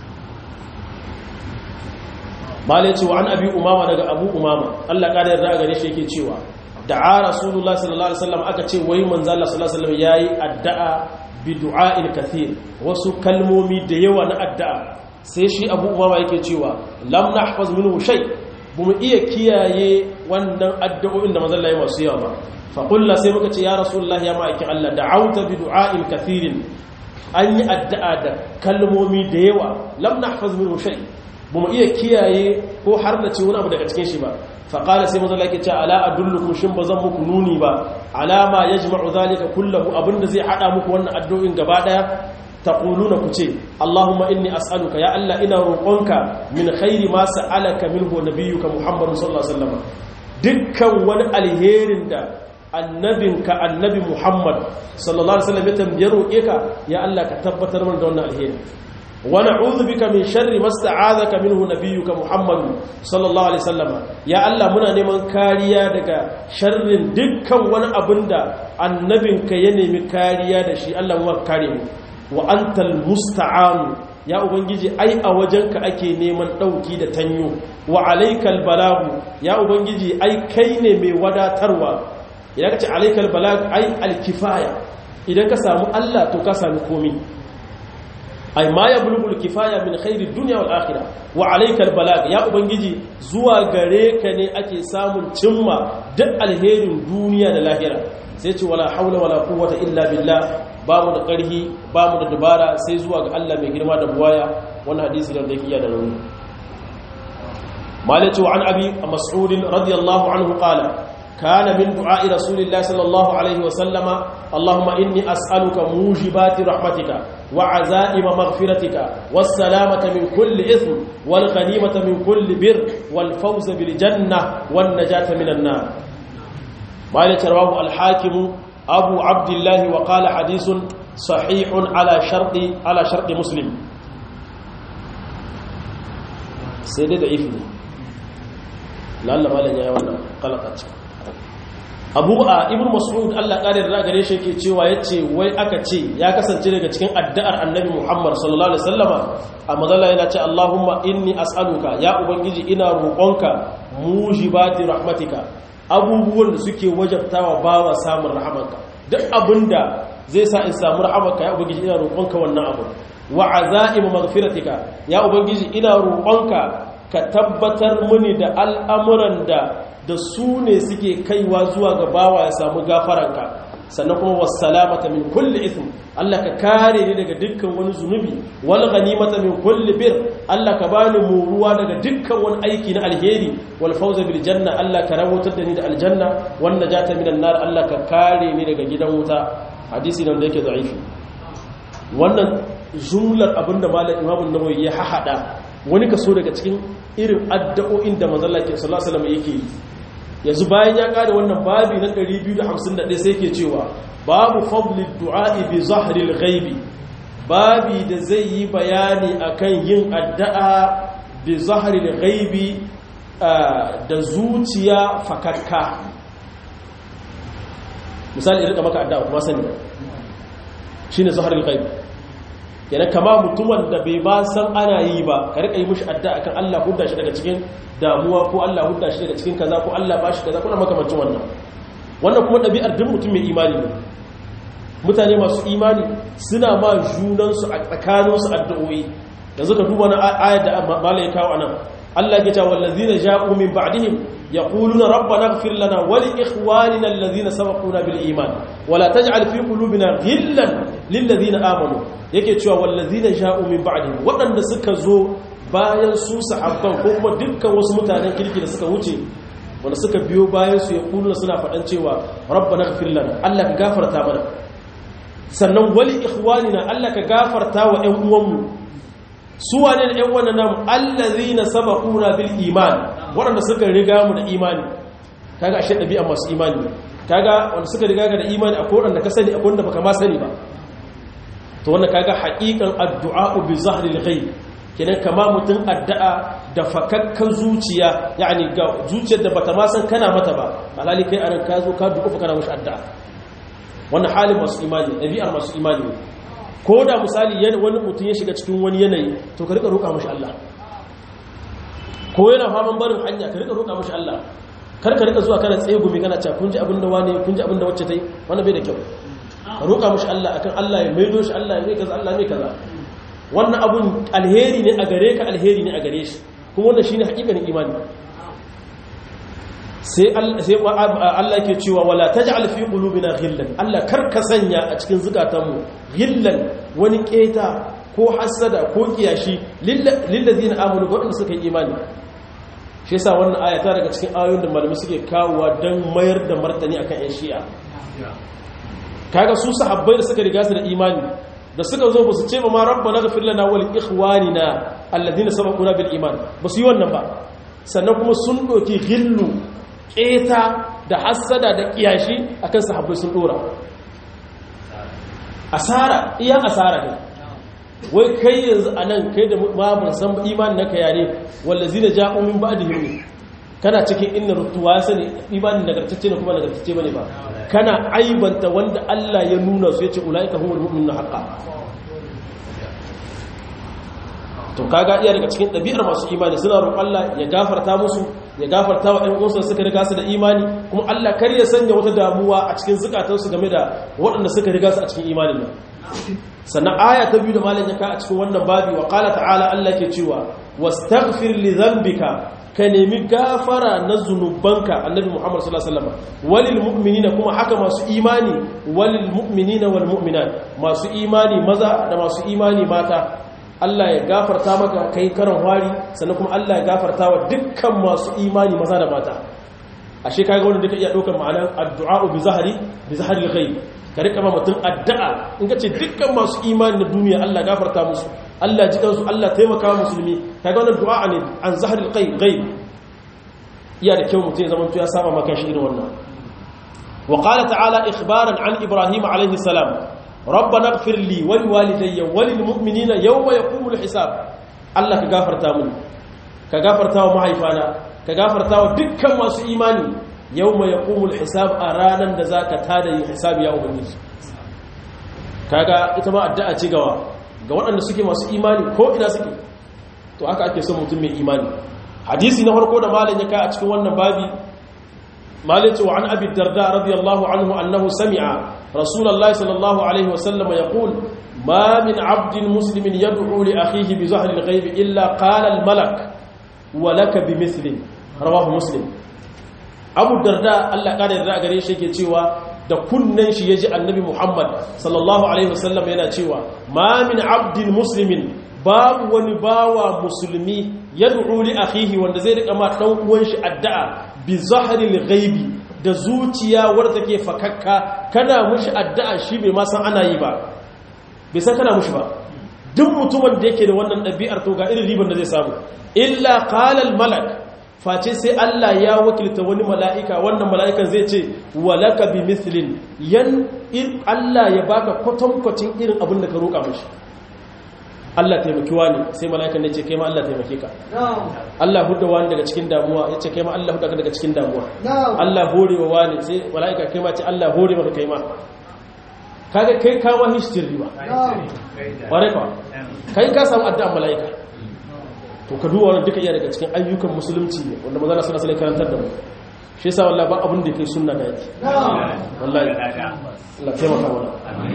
malai cewa an abi umama daga abu umama Allah kada yarda gare shi yake cewa da'a rasulullah sallallahu alaihi wasallam aka ce wai manzo Allah sallallahu alaihi wasallam yayi addu'a bi du'a'il kathir wasu kalmomi da yawa na addu'a sai shi abu umama yake cewa lam nahfaz minhu shay bamu iya kiyaye wannan addu'o'in da manzon Allah ya masu yawa ba fa qulna sai muka ce ya rasulullahi ya ma'aikin Allah da'auta bi du'a'in kathirin an yi addu'a da kalmomi da yawa lam nahfaz minhu shay bamu iya kiyaye ko har da ce wani abu daga cikin shi ba fa qala sai manzon Allah ya ce ala adullukum shin bazan muku nuni ba alama yajma'u zalika kullahu abinda zai hada muku wannan addu'o'in gaba daya taquluna ku ce Allahumma inni as'aluka ya Allah ina roƙonka min khairi ma sa'alaka minhu nabiyyuka Muhammadun sallallahu alaihi wasallam dukkan wani alherin da annabinka annabi Muhammad sallallahu alaihi wasallam ya tambaye roƙe ka ya Allah ka tabbatar mana da wannan alheri wa na'udhu bika min sharri ma sta'adaka minhu nabiyyuka Muhammad sallallahu alaihi wasallam ya Allah muna neman kariya daga sharrin dukkan wani abinda annabinka ya nemi kariya da shi Allah mu kare mu wa antal musta'anu ya ubangiji ai a wajenka ake neman dauki da tanyo wa alaikal balagu ya ubangiji ai kai ne mai wadatarwa idan ka ce alaikal balagu ai alkifaya idan ka samu Allah to ka sami komi ai ma ya bulugul kifaya min khairi dunya wal akhirah wa alaikal balag ya ubangiji zuwa gare ka ne ake samun cimma duk alherin duniya da lahira sai ce wala haula wala quwwata illa billah ba mu da ƙarhi ba mu da dabara sai zuwa ga Allah mai girma da buwaya wannan hadisi da yake iya da rauni malaci wa an abi mas'ud radiyallahu anhu qala kana min du'a'i rasulillahi sallallahu alaihi wa sallama allahumma inni as'aluka mujibati rahmatika wa azaima maghfiratika was salamata min kulli ithm wal ghanimata min kulli bir wal fawza bil janna wan najata minan nar malaci rawahu al hakim أبو عبد الله وقال حديث صحيح على شرط على شرط مسلم سيدي ضعيف لعل ما لن يوانا قلقت abu a ibn mas'ud Allah ƙarin da gare shi yake cewa yace wai aka ce ya kasance daga cikin addu'ar annabi Muhammad sallallahu alaihi wasallama a mazalla yana ce Allahumma inni as'aluka ya ubangiji ina roƙonka mujibati rahmatika abubuwan da suke wajabtawa bawa samun rahamanka duk abinda zai sa in samu rahamanka ya ubangiji ina roƙonka wannan abu wa azaimu maghfiratika ya ubangiji ina roƙonka ka tabbatar mini da al'amuran da da su ne suke kaiwa zuwa ga bawa ya samu gafaranka sannan kuma wassalamata min kulli ithm Allah ka kare ni daga dukkan wani zunubi wal ghanimata min kulli bir Allah ka bani muruwa daga dukkan wani aiki na alheri wal fawza bil janna Allah ka rawatar da ni da aljanna wan najata minan nar Allah ka kare ni daga gidan wuta hadisi nan da yake da'ifi wannan jumlar abinda malam Imam an-Nawawi ya hahada wani kaso daga cikin irin addu'o'in da manzon Allah sallallahu alaihi wasallam yake yi yanzu bayan ya kada wannan babi na 251 sai ke cewa babu fadli du'a'i bi zahril ghaibi babi da zai yi bayani akan yin addu'a bi zahril ghaibi da zuciya fakakka misali irin maka addu'a kuma sani shine zahril ghaibi yana kama mutumin da bai ba san ana yi ba ka rika yi mushi addu'a kan Allah hudda shi daga cikin damuwa ko Allah hudda shi daga cikin kaza ko Allah ba shi kaza kuna makamancin wannan wannan kuma ɗabi'ar duk mutum mai imani ne mutane masu imani suna ma junansu a tsakaninsu addu'o'i yanzu ka duba na ayar da malai kawo anan Allah ya ce wallazina ja'u min ba'dihim yaquluna rabbana ighfir lana wa li ikhwanina alladhina sabaquna bil iman wa la taj'al fi qulubina ghillan lil ladina amanu yake cewa wallazina ja'u min ba'dihim waɗanda suka zo bayan su sahabban ko kuma dukkan wasu mutanen kirki da suka wuce wanda suka biyo bayan su ya kuluna suna faɗan cewa rabbana ighfir lana Allah ka gafarta mana sannan wali ikhwanina Allah ka gafarta wa ƴan uwanmu su wane da ƴan wannan namu allazina sabaquna bil iman waɗanda suka riga mu da imani kaga ashe ɗabi'a masu imani kaga wanda suka riga ga da imani akwai wanda ka sani akwai wanda baka ma sani ba to wannan kaga haƙiƙan addu'a bi zahril ghaib kenan kama mutum addu'a da fakakkan zuciya yani ga zuciyar da bata ma san kana mata ba alhali kai anan ka zo ka duka kana mushi addu'a wannan halin masu imani ɗabi'ar masu imani ko da misali wani mutum ya shiga cikin wani yanayi to ka rika roƙa mashi Allah ko yana faman barin hanya ka rika roƙa mashi Allah kar ka rika zuwa kana tsaye gumi kana cewa kun ji abin da wani kun ji abin da wacce ta yi wannan bai da kyau ka roƙa mashi Allah akan Allah ya maido shi Allah ya mai kaza Allah mai kaza wannan abun alheri ne a gare ka alheri ne a gare shi kuma wannan shine hakikanin imani sai Allah ke cewa wala taj'al fi qulubina ghillan Allah karka sanya a cikin zukatanmu ghillan wani keta ko hasada ko kiyashi lillazina amanu wadanda suka yi imani shi yasa wannan aya ta daga cikin ayoyin da malamai suke kawowa dan mayar da martani akan yan shi'a kaga su sahabbai da suka riga su da imani da suka zo ba su ce ma rabbana ghfir lana wal ikhwanina alladhina sabaquna bil iman ba su yi wannan ba sannan kuma sun doki ghillu keta da hassada da kiyashi akan sahabbai sun dora asara iya asara ne wai kai yanzu anan kai da ma ban san imanin naka yare wallazina ja'u min ba'dihim ne kana cikin inna rutuwa sani imanin nagartacce ne kuma nagartacce bane ba kana aibanta wanda Allah ya nuna su yace ulaika humul mu'minuna haqqan to kaga iya daga cikin ɗabi'ar masu imani suna roƙon Allah ya gafarta musu ya gafarta wa ɗan uwansu suka riga su da imani kuma Allah kar ya sanya wata damuwa a cikin zukatansu game da waɗanda suka riga su a cikin imanin nan sannan aya ta biyu da malam ya ka a cikin wannan babi wa qala ta'ala Allah ke cewa wastaghfir li dhanbika ka nemi gafara na zunubanka annabi Muhammad sallallahu alaihi wasallam walil mu'minina kuma haka masu imani walil mu'minina wal mu'minat masu imani maza da masu imani mata Allah ya gafarta maka kai karan wari sannan kuma Allah ya gafarta wa dukkan masu imani maza da mata ashe kaga wanda duka iya daukar ma'anar addu'a bi zahari bi zahari ghaib ka rika ma mutum addu'a in ka ce dukkan masu imani na duniya Allah gafarta musu Allah ji kansu Allah taimaka wa musulmi kaga wannan du'a ne an zahari ghaib iya da kyau mutum ya zama ya saba maka shi irin wannan wa qala ta'ala ikhbaran an ibrahim alayhi salam ربنا اغفر لي ولوالدي وللمؤمنين يوم يقوم الحساب الله كغفرتا من كغفرتا ومحيفانا كغفرتا dukkan masu imani yawma yaqumul hisab a ranan da zaka tada yin hisabi ya ubangiji kaga ita ma addu'a ce gawa ga waɗanda suke masu imani ko ina suke to haka ake son mutum mai imani hadisi na farko da malam ya kai a cikin wannan babi مالك وعن أبي الدرداء رضي الله عنه أنه سمع رسول الله صلى الله عليه وسلم يقول ما من عبد مسلم يدعو لأخيه بزهر الغيب إلا قال الملك ولك بمثل رواه مسلم أبو الدرداء الله قال الرأى قريش يكي da kunnen shi ya ji annabi Muhammad sallallahu Alaihi wasallam yana cewa ma min abdin muslimin babu wani bawa musulmi ya li akhihi wanda zai rika ma dan uwan shi addu'a bi zahril ghaibi da zuciya wadda take fakakka kana mushi addu'a shi bai ma san ana yi ba bai san kana mushi ba duk mutumin da yake da wannan ɗabi'ar to ga irin riban da zai samu illa qala al malak face sai Allah ya wakilta wani mala'ika wannan mala'ikan zai ce walaka bi mithlin yan in Allah ya baka kwatankwacin irin abin da ka roƙa mashi Allah taimaki wani sai mala'ikan ne ce kai ma Allah taimake ka Allah hudda wani daga cikin damuwa ya ce kai ma Allah hudda ka daga cikin damuwa Allah hore wa wani sai mala'ika kai ma ce Allah hore maka kai ma kaga kai kawo hishtir riba ware ka kai ka samu addu'an mala'ika to ka duba wannan duka iya daga cikin ayyukan musulunci ne wanda maza na sallallahu alaihi karantar da mu shi yasa wallahi ba abin da kai sunna da yake wallahi Allah taimaka mana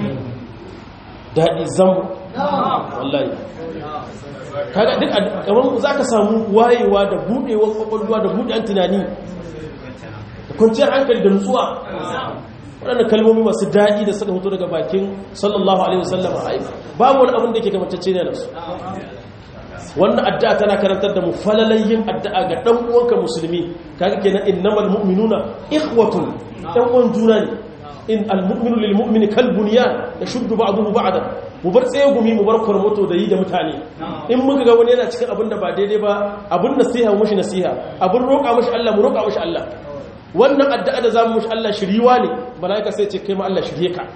dadi zam wallahi kaga duk kaman zaka samu wayewa da budewar kwakwalwa da budewan tunani da kwanciyar hankali da nutsuwa waɗannan kalmomi masu daɗi da suka fito daga bakin sallallahu alaihi wasallam babu wani abin da ke gamantacce ne da su wannan addu'a tana karantar da mu falalayin addu'a ga dan uwanka musulmi kaga kenan innamal mu'minuna ikhwatun dan uwan juna ne in almu'minu lil mu'mini kal bunyan yashuddu ba'dahu ba'dan mu bar tsaye gumi mu bar kormoto da yi da mutane in muka ga wani yana cikin abin da ba daidai ba abin nasiha mushi nasiha abin roƙa mushi Allah mu roƙa mushi Allah wannan addu'a da zamu mushi Allah shiriwa ne malaika sai ce kai ma Allah shirye ka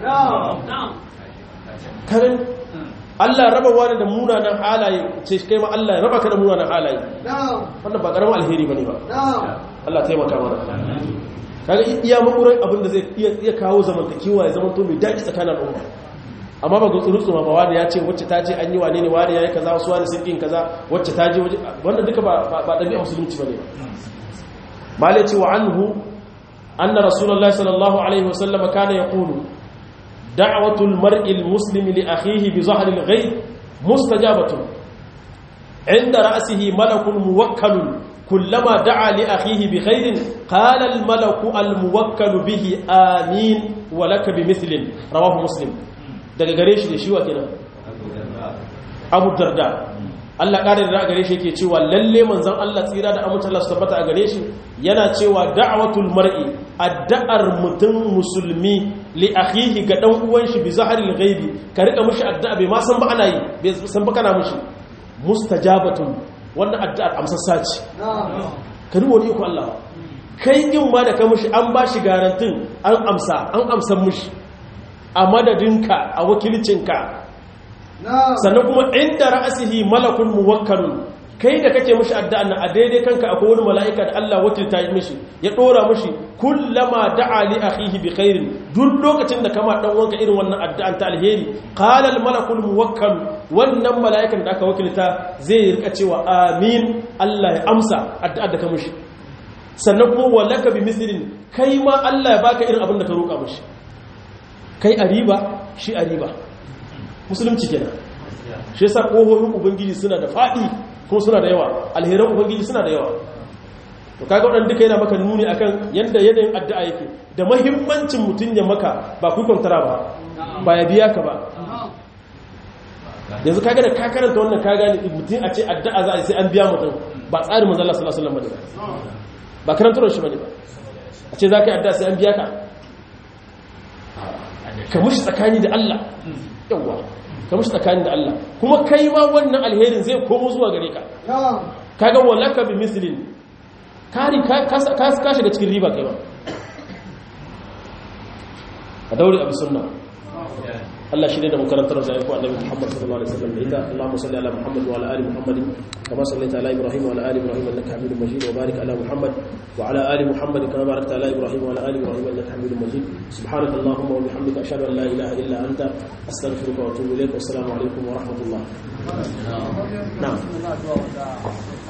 karin Allah raba wani da munanan halaye ce kai ma Allah raba ka da munanan halaye wannan ba karamin alheri bane ba Allah taimaka mana kaga iya makurai abin da zai iya kawo zamantakewa ya zamanto mai daɗi tsakanin al'umma amma ba gutsuru tsuma ba wani ya ce wacce ta je an yi wane ne wani ya yi kaza wasu wani sun kaza wacce ta je waje wannan duka ba ɗabi'a musulunci ba ne malai ce wa anhu anna rasulullahi sallallahu alaihi wasallam kana yaqulu دعوة المرء المسلم لأخيه بظهر الغيب مستجابة عند رأسه ملك موكل كلما دعا لأخيه بخير qala al malaku al muwakkal bihi amin wa lak bi mithlin rawahu muslim daga gare shi da shi wa kenan abu darda Allah ƙarin da gare shi yake cewa lalle manzon Allah tsira da amince Allah su tabbata a gare shi yana cewa da'watul mar'i addu'ar mutum musulmi li akhihi ga dan uwan shi bi zaharil ghaibi ka rika mishi addu'a bai ma san ba ana yi bai san ba kana mishi mustajabatun wannan addu'ar amsassa ce ka dubo ni ko Allah kai din ma da ka mishi an ba shi garantin an amsa an amsan mishi a madadinka a wakilcinka sannan kuma inda ra'asihi malakun muwakkalun kai da kake mishi addu'a na a daidai kanka akwai wani mala'ika da Allah wakilta yi mishi ya dora mishi kullama da'a li akhihi bi khairin duk lokacin da kama dan wanka irin wannan addu'an ta alheri qala al malakul muwakkal wannan mala'ikan da aka wakilta zai rika cewa amin Allah ya amsa addu'ar da ka mishi sannan kuma walaka bi mislin kai ma Allah ya baka irin abin da ka roka mishi kai a riba shi a riba musulunci kenan shi yasa kohohin ubangiji suna da fadi kuma suna da yawa alheran ubangiji suna da yawa to kaga wadan duka yana maka nuni akan yanda yanayin addu'a yake da muhimmancin mutun ya maka ba ku kwantara ba ba ya biya ka ba yanzu kaga da ka karanta wannan ka gane mutun a ce addu'a za a yi sai an biya mutum ba tsarin manzo Allah sallallahu alaihi wasallam bane ba karantar shi bane ba a ce za ka yi addu'a sai an biya ka ka mushi tsakani da Allah yawa ka mushi tsakani da Allah kuma kai ma wannan alherin zai komo zuwa gare ka kaga walaka bi mislin kari ka ka shiga cikin riba kai ma a daure abu sunna Allah shi ne da makarantar da ya ku annabi Muhammad sallallahu alaihi wasallam da ita Allahumma salli ala Muhammad wa ala ali Muhammad kama sallaita ala Ibrahim wa ala ali Ibrahim innaka Hamidum Majid wa barik ala Muhammad wa ala ali Muhammad kama barakta ala Ibrahim wa ala ali Ibrahim innaka Hamidum Majid subhanaka Allahumma wa bihamdika ashhadu an la ilaha illa anta astaghfiruka wa atubu ilaik wa assalamu alaikum wa rahmatullah na'am